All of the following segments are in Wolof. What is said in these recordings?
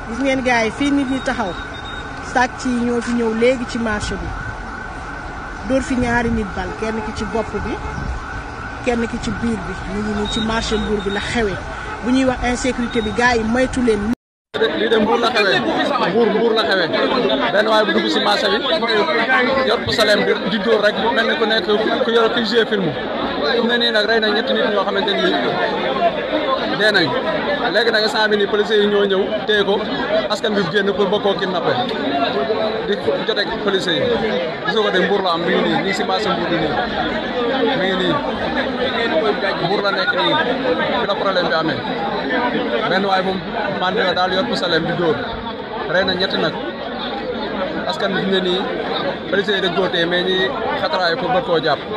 gis ngeen gars yi fii nit ñi taxaw sàcc yi ñoo fi ñëw léegi ci marché bi dóor fi ñaari nit bal kenn ki ci bopp bi kenn ki ci biir bi ñu ngi nii ci marché Mbour bi la xewee bu ñuy wax insécurité bi gars yi moytu leen. lii de Mbour la xewee Mbour Mbour la xewee benn waaye bu dugg si marché bi yor bu salem di di dóor rek mel ni ku nekk ku yor kuy joué film fi mu ne nii nag rey na ñetti nit ñoo xamante ni dee nañ léegi nag instant bi nii policiers yi ñoo ñëw téye ko askan bi génn pour bëgg koo kidnappé di jote ak policiers yi gisoo ko de Mbour la am mi ngi nii nii si marché Mbour bi nii mi ngi nii Mbour la nekk nii fi la problème bi amee benn waaye moom mandi la daal yor bu salem di dóor rey na ñetti nag askan bi fi mu ne nii policiers yi dañ koo téye mais ñi xataraayu pour bëgg koo jàpp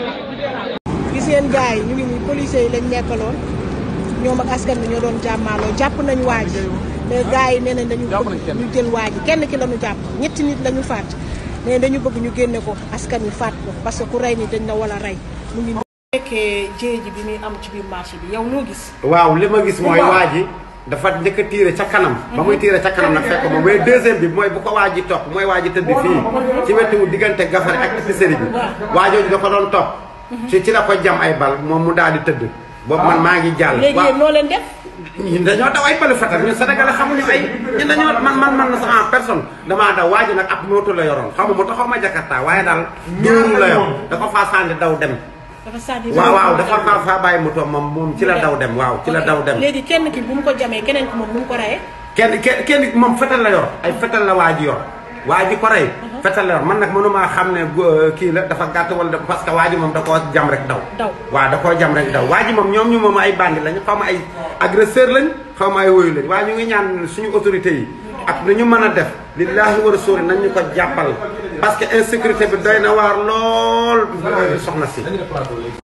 gis ngeen gars yi ñu ngi nii policiers yi lañ nekkaloon ñoom ak askan bi ñoo doon jàmmaaloo jàpp nañ waa ji mais gars yi nee nañ dañu bëgg ñu jël waa ji kenn ki la ñu jàpp ñetti nit la ñu faat mais dañu bëgg ñu génne ko askan wi faat ko parce que ku rey ni dañ la wala rey mu ngi nekkee jéey ji bi muy am ci biir marché bi yow noo gis waaw li ma gis mooy waa ji dafa njëkk a tiire ca kanam ba muy tiire ca kanam nag fekk moom mais deuxième bi mooy bu ko waa ji topp mooy waa ji tëdd fii ci wetu diggante gafare ak épicerie bi waa jooju da ko doon topp ci ci la ko jam ay bal moom mu daal di tëdd boobu man maa ngi jàll léegi yéen noo leen def ñun dañoo daw ay balu fetal ñun Sénégal xamuñu ay ñun dañoo man man man na sax en personne damaa daw waa ji nag ab moto la yoroon xamu moto xaw ma jakarta waaye daal dóoru la yor da ko faa sànni daw dem dafa sànni waaw waaw dafa faa faa bàyyi moto moom moom ci la daw dem waaw ci la daw dem léegi kenn ki bu mu ko jamee keneen ki moom bu mu ko reyee kenn kenn kenn moom fetal la yor ay fetal la waa ji yor waa ji ko rey fetal la yor man nag mënumaa xam ne gu- kii la dafa gàtt wala da- parce que waa ji moom da koo jam rek daw Daw. waaw da koo jam rek daw waa ji moom ñoom ñu moom ay bandi lañu xaw ma ay agresseur lañ xaw ma ay woyu lañ waaye ñu ngi ñaan suñu autorité yi ak nu ñu mën a def lillahi wa rasuli nañ ñu ko jàppal parce que insécurité bi doy na waar lool soxna si